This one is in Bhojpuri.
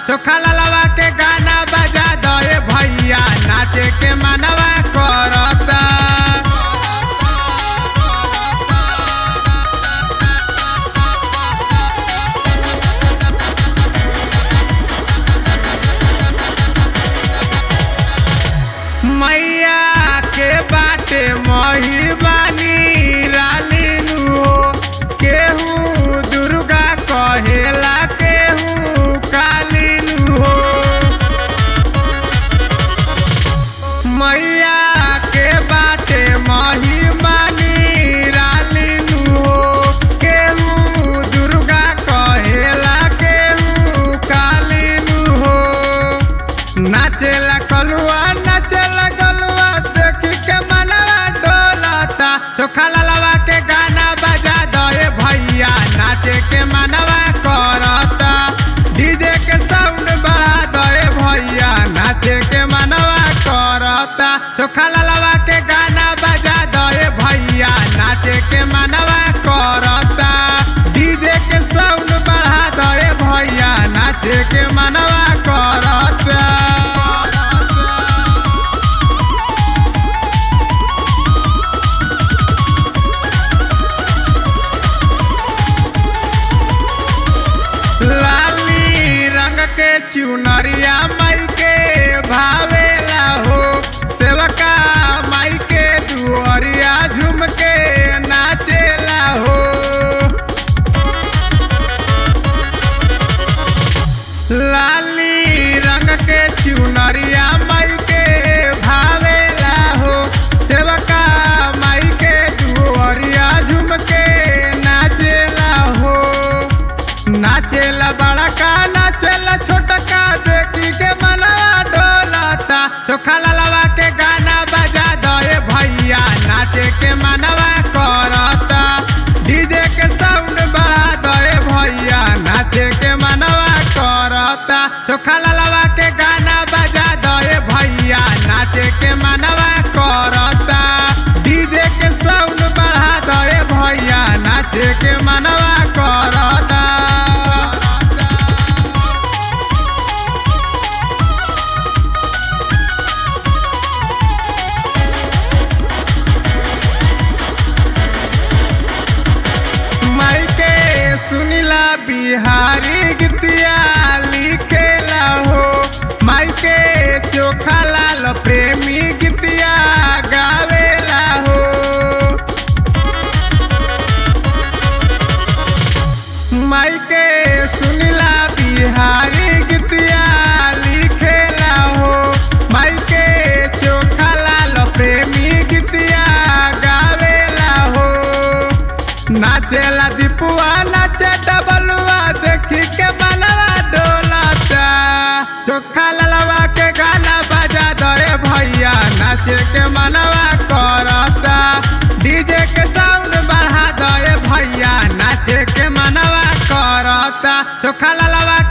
चोखा ललवा के गाना बजा दे भैया नाचे के मनवा करता मैया के बाटे महिबानी रालिनु हो केहू दुर्गा कहेला केहू कालिनु हो मैया के बाटे महिबानी रालिनु हो केहू दुर्गा कहेला केहू कालिनु हो नाचेला कलुआ नाचेला गलुआ देखी के मनवा डोलता चोखा ललवा के गाना बजा दे भैया नाचे के मनवा करता डीजे के साउंड बढ़ा दे भैया नाचे के मनवा करता चोखा ललवा के गाना बजा दे भैया नाचे के मनवा करता डीजे के साउंड बढ़ा दे भैया नाचे के मनवा करता लाली रंग के चुनरिया माई के भावेला हो सेवका माई के दुअरिया झूम के नाचेला हो लाली रंग के चुनरिया माई के भावेला हो सेवका माई के दुअरिया झूम के नाचेला हो नाचेला बड़ा का नाचेला छोटा का देखी के मनवा डोलता चोखा ललवा के गाना बजा दे भैया नाचे के मनवा करता डीजे के साउंड बढ़ा दे भैया नाचे के मनवा करता चोखा ललवा के गाना बजा दे भैया नाचे के मनवा करता डीजे के साउंड बढ़ा दे भैया नाचे के मनवा करता माई के सुनिला बिहारी गीतिया लिखेला हो माई के चोखा लाल प्रेमी गीतिया गावेला हो माई के सुनिला बिहारी गीतिया लिखेला हो माई के चोखा लाल प्रेमी गीतिया गावेला हो नाचेला दीपुआ नाचे डबलुआ देखी के मनवा डोलता चोखा ललवा के गाना बजा दे भैया नाचे के मनवा करता डीजे के साउंड बढ़ा दे भैया नाचे के मनवा करता चोखा ललवा